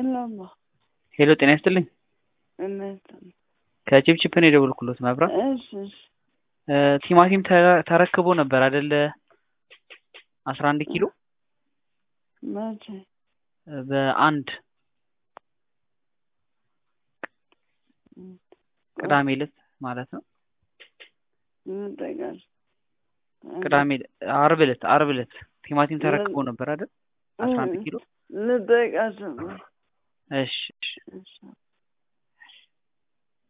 የለማ ሄሎ ጤና ይስጥልኝ። እነት ከቺፕቺፕ ነው የደወልኩሎት መብራት። እሺ እሺ እ ቲማቲም ተ- ተረክቦ ነበር አይደለ? አስራ አንድ ኪሎ መቼ እ በአንድ ቅዳሜ ዕለት ማለት ነው። እንጠቃለን ቅዳሜ አርብ ዕለት አርብ ዕለት ቲማቲም ተረክቦ ነበር አይደል? አስራ አንድ ኪሎ ልጠይቃቸው እሺ እሺ እሺ